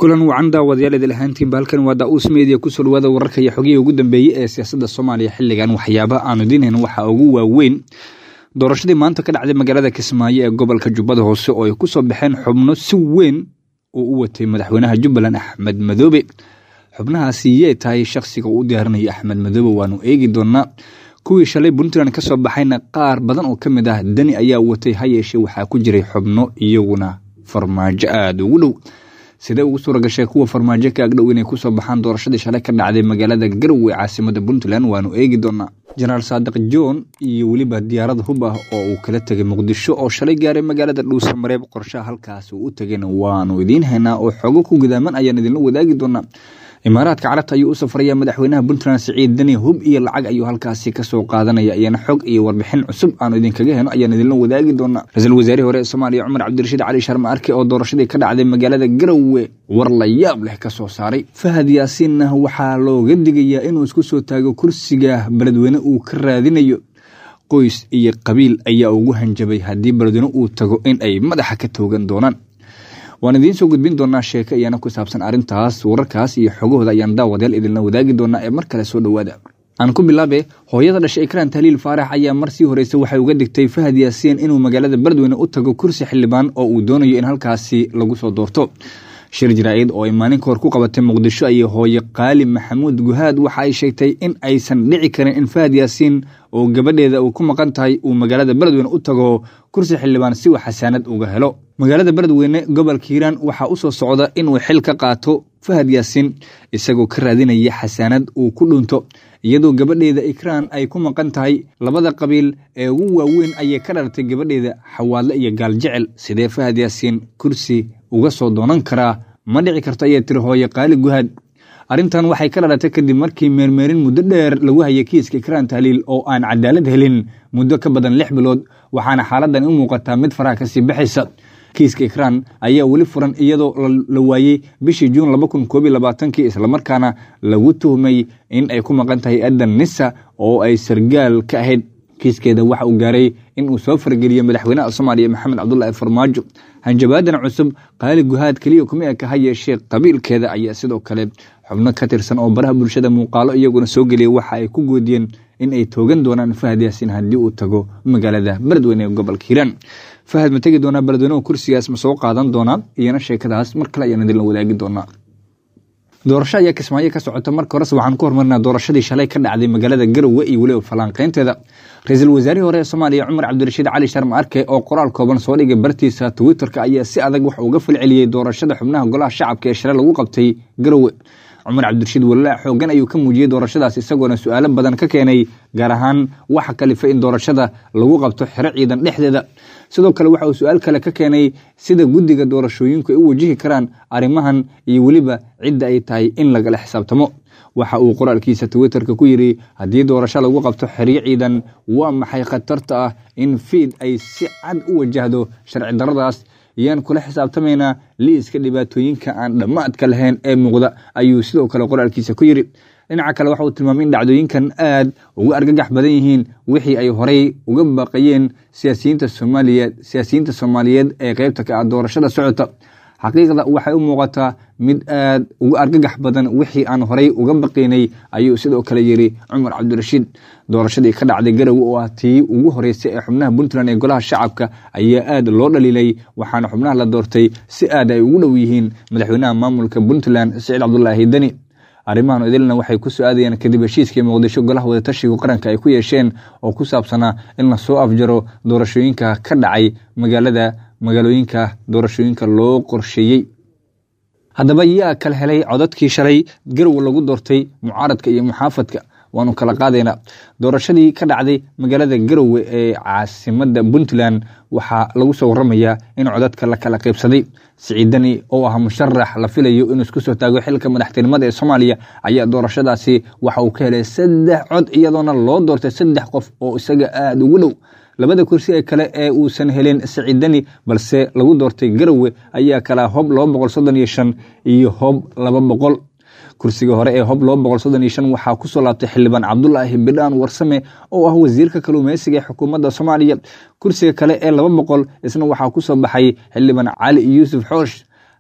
kulan wacan daawadayaal idil ahaantiinba halkan waa daa-uus meediya kusoo dhawaada wararka iyo xogihii ugu dambeeyey ee siyaasadda soomaaliya xilligan waxyaaba aanu idiinhayn waxaa ugu waaweyn doorashadii maanta ka dhacday magaalada kismaayo ee gobolka jubbada hoose oo ay kusoo baxeen xubno si weyn uu u watay madaxweynaha jubbaland axmed madoobe xubnahaasi yee tahay shakhsiga uu u diyaarinayo axmed madoobe waanu eegi doonaa kuwii shalay puntland ka soo baxayna qaar badan oo ka mid ah dani ayaa watay ha yeeshee waxaa ku jiray xubno iyaguna farmaajo aada ugu dhow sidee ugu suura gashay kuwa farmaajo ka agdhow inay kusoo baxaan doorashadii shalay ka dhacday magaalada garowe caasimada puntland waanu eegi doonaa jenaraal saadiq john iyo weliba diyaarad hub ah oo uu kala tegay muqdisho oo shalay gaaray magaalada dhuusa mareeb qorshaha halkaas uu u tegayna waanu idiin haynaa oo xogo ku gudaaman ayaan idinla wadaagi doonaa imaaraadka carabta ayuu u safraya madaxweynaha puntland siciid dani hub iyo lacag ayuu halkaasi kasoo qaadanaya iyana xog iyo warbixin cusub aanu idinkaga heno ayaan idinla wadaagi doonaa ra-iisul wasaarihii hore ee soomaaliya cumar cabdirashiid cali sharma arke oo doorashadii ka dhacday magaalada garowe war la yaab leh kasoo saaray fahad yaasiinna waxaa looga digayaa inuu isku soo taago kursiga beledweyne uu ka raadinayo qoys iyo qabiil ayaa ugu hanjabay haddii beledweyne uu tago in ay madaxa ka toogan doonaan waan idiin soo gudbin doonaa sheeko iyana ku saabsan arrintaas wararkaas iyo xogahooda ayaan daawadayaal idinla wadaagi doonaa ee mar kale soo dhowaada aan ku bilaabe hooyada dhashay ikraan tahliil faarax ayaa mar sii horeysa waxay uga digtay fahad yaasiin inuu magaalada beledweyne u tago kursi xildhibaan oo uu doonayo in halkaasi lagu soo doorto shir jaraa-id oo ay maalin ka hor ku qabatay muqdisho ayay hooye qaali maxamuud guhaad waxa ay sheegtay in aysan dhici karin in fahad yaasiin oo gabadheeda uu ku maqan tahay uu magaalada beledweyne u tago kursi xildhibaan si uu xasaanad uga helo magaalada beledweyne gobolka hiiraan waxaa u soo socda inuu xil ka qaato fahad yaasiin isagoo ka raadinaya xasaanad uu ku dhunto iyadoo gabadheeda ikraan ay ku maqan tahay labada qabiil ee ugu waaweyn ayay ka dhalatay gabadheeda xawaadle iyo gaaljecel sidee fahad yaasiin kursi uga soo doonan karaa ma dhici karto ayay tiri hooye qaali guhaad arrintan waxay ka dhalatay kadib markii meermeerin muddo dheer lagu hayay kiiska ikraan tahliil oo aan cadaalad helin muddo ka badan lix bilood waxaana xaaladan u muuqataa mid faraha kasii baxaysa kiiska ikraan ayaa weli furan iyadoo la waayey bishii juun laba kun koob iyo labaatankii islamarkaana lagu tuhmay in ay ku maqan tahay adan nisa oo ay sargaal ka ahayd kiiskeeda waxa uu gaaray in uu soo fargeliyo madaxweynaha soomaaliya maxamed cabdulaahi farmaajo hanjabaadan cusub qaali guhaad keliya kuma eka ha yeeshee qabiilkeeda ayaa sidoo kale xubno ka tirsan oo baraha bulshada muuqaalo iyaguna soo geliyay waxa ay ku goodiyeen in ay toogan doonaan fahad yaasiin haddii uu tago magaalada beledweyne ee gobolka hiiraan fahad ma tegi doonaa beledweynehu kursigaas ma soo qaadan doonaa iyana sheekadaas mar kale ayaan idinla wadaagi doonaa doorasho ayaa kismaayo ka socota marka horese waxaan ku hormarnaa doorashadii shalay ka dhacday magaalada garowe iyo weliba falanqeynteeda ra-iisul wasaarihii hore ee soomaaliya cumar cabdirashiid cali sharma arke oo qoraal kooban soo dhigay bartiisa twitterka ayaa si adag wax uga falceliyey doorashada xubnaha golaha shacabka ee shalay lagu qabtay garowe cumar cabdirashiid walaac xoogan ayuu ka muujiyey doorashadaas isagoona su-aalo badan ka keenay gaar ahaan waxa kalifa in doorashada lagu qabto xero ciidan dhexdeeda sidoo kale waxa uu su-aal kale ka keenay sida guddiga doorashooyinku ay u wajihi karaan arrimahan iyo weliba cidda ay tahay in lagala xisaabtamo waxa uu qoraalkiisa twitterka ku yidhi haddii doorasho lagu qabto xeryo ciidan waa maxay khatarta ah in fiid ay si cad u wajahdo sharci daradaas iyaan kula xisaabtamaynaa liiska dhibaatooyinka aan dhammaadka lahayn ee muuqda ayuu sidoo kale qoraalkiisa ku yidhi dhinaca kale waxa uu tilmaamay in dhacdooyinkan aad uga argagax badan yihiin wixii ay horey uga baaqayeen siyaasiyiinta soomaaliyeed siyaasiyiinta soomaaliyeed ee qeybta ka ah doorashada socota xaqiiqda waxay u muuqataa mid aad uga argagax badan wixii aan horey uga baqaynay ayuu sidoo kale yidhi cumar cabdirashiid doorashadii ka dhacday garowe oo ah tii ugu horeysay ee xubnaha puntland ee golaha shacabka ayaa aad loo dhaliilay waxaana xubnaha la doortay si aad ay ugu dhow yihiin madaxweynaha maamulka puntland siciid cabdulaahi deni arrimahan idilna waxay ku soo aadayeen kadib heshiiskii muqdisho golaha wadatashiga qaranka ay ku yeesheen oo ku saabsanaa in lasoo afjaro doorashooyinka ka dhacay magaalada magaalooyinka doorashooyinka loo qorsheeyey haddaba yaa kala helay codadkii shalay garowe lagu doortay mucaaradka iyo muxaafadka waanu kala qaadaynaa doorashadii ka dhacday magaalada garowe ee caasimada puntland waxaa lagu soo waramayaa in codadka la kala qaybsaday siciidani oo ah musharax la filayo inuu isku soo taago xilka madaxtinimada ee soomaaliya ayaa doorashadaasi waxa uu ka helay saddex cod iyadoona loo doortay saddex qof oo isaga aada ugu dhow labada kursi ee kale ee uusan helin siciidani balse lagu doortay garowe ayaa kala hob laba boqol soddon iyo shan iyo hob laba boqol kursiga hore ee hob laba boqol soddon iyo shan waxaa kusoo laabtay xildhibaan cabdulaahi bidhaan warsame oo ah wasiirka kaluumeysiga ee xukuumadda soomaaliya kursiga kale ee laba boqol isna waxaa kusoo baxay xildhibaan cali yuusuf xoosh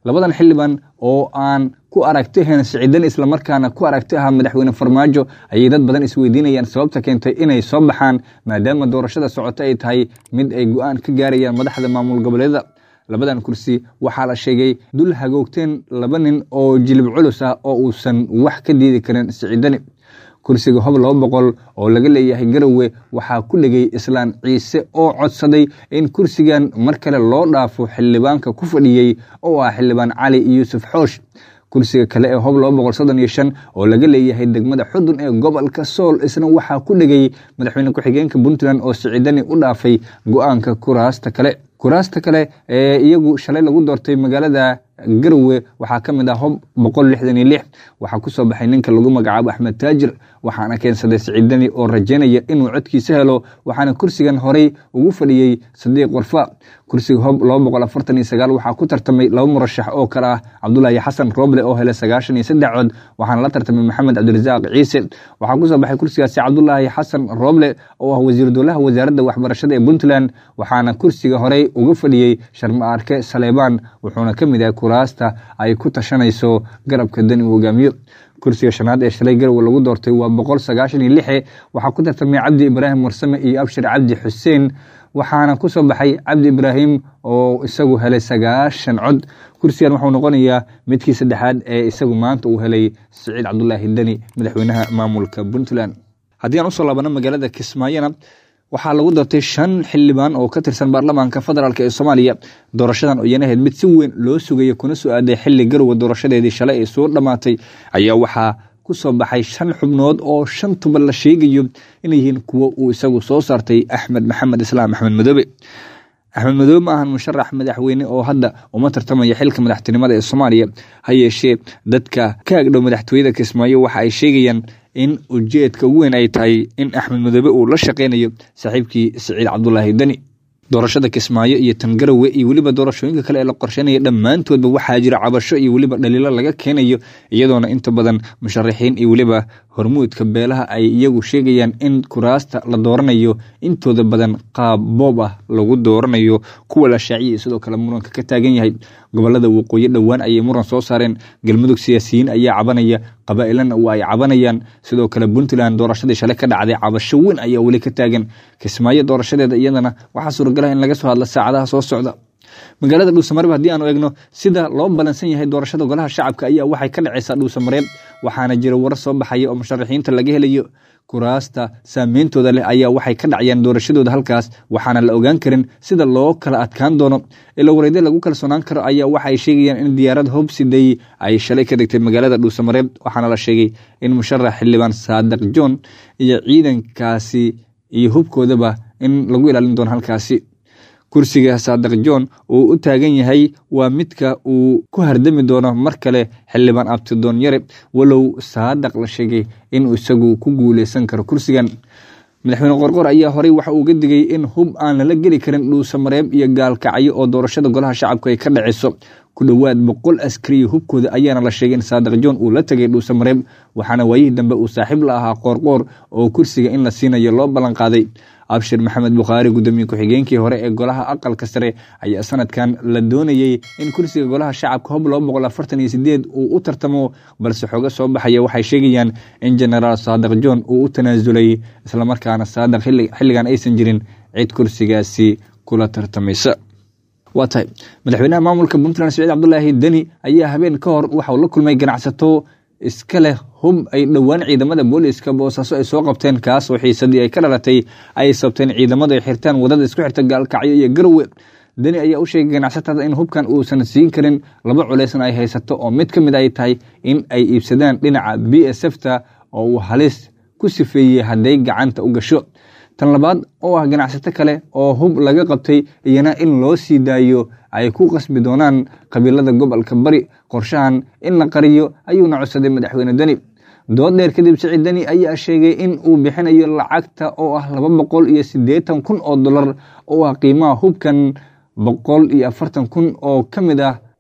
labadan xildhibaan oo aan ku aragti ahayn sicidan islamarkaana ku aragti ahaa madaxweyne farmaajo ayay dad badan isweydiinayaan sababta keentay inay soo baxaan maadaama doorashada socota ay tahay mid ay go-aan ka gaarayaan madaxda maamul goboleeda labadan kursi waxaa la sheegay dul hagoogteen laba nin oo jilib culus ah oo uusan wax ka diidi karin siciidani kursiga hob laba boqol oo laga leeyahay garowe waxaa ku dhegay islaan ciise oo codsaday in kursigan mar kale loo dhaafo xildhibaanka ku fadhiyey oo ah xildhibaan cali yuusuf xoosh kursiga kale ee hob laba boqol soddon iyo shan oo laga leeyahay degmada xudun ee gobolka sool isna waxaa ku dhegay madaxweyne ku-xigeenka puntland oo siciidani u dhaafay go-aanka kuraasta kale kuraasta kale ee iyagu shalay lagu doortay magaalada garowe waxaa ka mid ah hob boqol lixdan iyo lix waxaa ku soo baxay ninka lagu magacaabo axmed taajir waxaana keensaday siciidani oo rajaynaya inuu codkiisa helo waxaana kursigan horey ugu fadhiyey sadiiq warfa kursiga hob laba boqol afartan iyo sagaal waxaa ku tartamay laba murashax oo kale ah cabdulaahi xasan rooble oo helay sagaashan iyo saddex cod waxaana la tartamay maxamed cabdirasaaq ciise waxaa kusoo baxay kursigaasi cabdulaahi xasan rooble oo ah wasiir dowlaha wasaaradda waxbarashada ee puntland waxaana kursiga horey uga fadhiyey sharma arke saleebaan wuxuuna ka mid yahay kuraasta ay ku tashanayso garabka dani uu hogaamiyo kursiga shanaad ee shalay garowe lagu doortay waa boqol sagaashan iyo lixe waxaa ku tartamay cabdi ibraahim warsame iyo abshir cabdi xuseen waxaana ku soo baxay cabdi ibraahim oo isagu helay sagaashan cod kursigan wuxuu noqonayaa midkii saddexaad ee isagu maanta uu helay siciid cabdulaahi deni madaxweynaha maamulka puntland haddii aan usoo laabano magaalada kismaayona waxaa lagu doortay shan xildhibaan oo ka tirsan baarlamaanka federaalk ee soomaaliya doorashadan oo iyana ahayd mid si weyn loo sugaya kuna soo aaday xili garowe doorashadeedii shalay ay soo dhammaatay ayaa waxaa ku soo baxay shan xubnood oo shantuba la sheegayo inay yihiin kuwo uu isagu soo saartay axmed maxamed islaam axmed madoobe axmed madoobe ma ahan musharax madaxweyne oo hadda uma tartamaya xilka madaxtinimada ee soomaaliya ha yeeshee dadka ka agdhow madaxtooyada kismaayo waxa ay sheegayaan in ujeedka ugu weyn ay tahay in axmed madoobe uu la shaqeynayo saaxiibkii siciid cabdulaahi deni doorashada kismaayo iyo tangarowe iyo weliba doorashooyinka kale ee la qorsheynaya dhammaantoodba waxaa jira cabasho iyo weliba dhaliilo laga keenayo iyadoona inta badan musharaxiin iyo weliba hormuudka beelaha ay iyagu sheegayaan in kuraasta la dooranayo intooda badan qaab boob ah lagu dooranayo kuwa la shaaciyay sidoo kale muranka ka taagan yahay gobolada waqooyi dhowaan ayay muran soo saareen galmudug siyaasiyiin ayaa cabanaya qabaa'ilana waa ay cabanayaan sidoo kale puntland doorashadii shalay ka dhacday cabasho weyn ayaa weli ka taagan kismaayo doorashadeeda iyadana waxaa suuragala in laga soo hadla saacadaha soo socda magaalada dhuusamareeb haddii aanu eegno sida loo balansan yahay doorashada golaha shacabka ayaa waxay ka dhacaysaa dhuusamareeb waxaana jira warar soo baxaya oo musharaxiinta laga helayo kuraasta saameyntooda leh ayaa waxay ka dhacayaan doorashadooda halkaas waxaana la ogaan karin sida loo kala adkaan doono ilo wareyde lagu kalsoonaan karo ayaa waxa ay sheegayaan in diyaarad hobsiday ay shalay ka dhigtay magaalada dhuusamareeb waxaana la sheegay in musharax xildhibaan saadiq john iyo ciidankaasi iyo hubkoodaba in lagu ilaalin doono halkaasi kursiga saadiq john uu u taagan yahay waa midka uu ku hardami doono mar kale xildhibaan abtidoon yare walow saadiq la sheegay inuu isagu ku guuleysan karo kursigan madaxweyne qorqor ayaa horey waxa uu ga digay in hub aan lala geli karin dhuusamareeb iyo gaalkacyo oo doorashada golaha shacabku ay ka dhaceyso ku dhowaad boqol askariya hubkooda ayaana la sheegay in saadiq john uu la tegay dhuusamareeb waxaana waayihii dambe uu saaxiib la ahaa qoorqoor oo kursiga in la siinayo loo ballan qaaday abshir maxamed bukhaari gudoomiye ku-xigeenkii hore ee golaha aqalka sare ayaa sanadkan la doonayey in kursiga golaha shacabka hob laba boqol afartan iyo sideed uu u tartamo balse xooga soo baxaya waxay sheegayaan in genaraal saadiq john uu u tanaasulay islamarkaana saadiq xilligan aysan jirin cid kursigaasi kula tartamaysa waa tahay madaxweynaha maamulka puntland saciid cabdulaahi deni ayaa habeen ka hor waxauu la kulmay ganacsato iska leh hub ay dhowaan ciidamada booliiska boosaaso ay soo qabteen kaas oo xiisadii ay ka dhalatay ay sabteen ciidamadu ay xirtaan wadada isku xirta gaalkacyo iyo garowe deni ayaa u sheegay ganacsatada in hubkan uusan siin karin laba culeysna ay haysato oo mid ka mid ay tahay in ay iibsadaan dhinaca b s f ta oo uu halis ku sifeeyey hadday gacanta u gasho tan labaad oo ah ganacsato kale oo hub laga qabtay iyana in loo sii daayo ay ku qasbi doonaan qabiilada gobolka bari qorshahan in la qariyo ayuuna codsaday madaxweyne deni dood dheer kadib siciid deni ayaa sheegay in uu bixinayo lacagta oo ah laba boqol iyo siddeetan kun oo dollar oo ah qiimaha hubkan boqol iyo afartan kun oo ka mid ah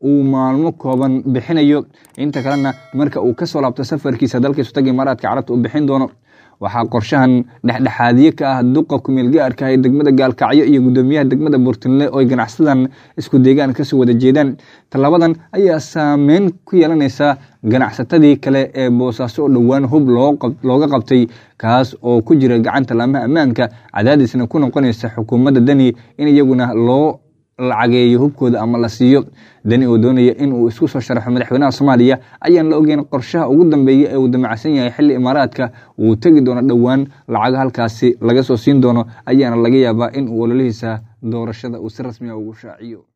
uu maalmo kooban bixinayo inta kalena marka uu kasoo laabto safarkiisa dalka isutaga imaaraadka carabta uu bixin doono waxaa qorshahan dhexdhexaadiye ka ah duqa kumeel gaarka ee degmada gaalkacyo iyo gudoomiyaha degmada buurtinle oo ay ganacsadan isku deegaan kasoo wada jeedaan tallaabadan ayaa saameyn ku yeelanaysa ganacsatadii kale ee boosaaso oo dhowaan hub looga qabtay kaas oo ku jira gacanta laamaha ammaanka cadaadisna ku noqonaysa xukuumadda deni in iyaguna loo lacageeyo hubkooda ama la siiyo deni oo doonaya in uu isku soo sharaxo madaxweynaha soomaaliya ayaan la ogeyn qorshaha ugu dambeeya ee uu damacsan yahay xilli imaaraadka uu tegi doono dhowaan lacaga halkaasi laga soo siin doono ayaana laga yaabaa in uu ololihiisa doorashada uu si rasmiya ugu shaaciyo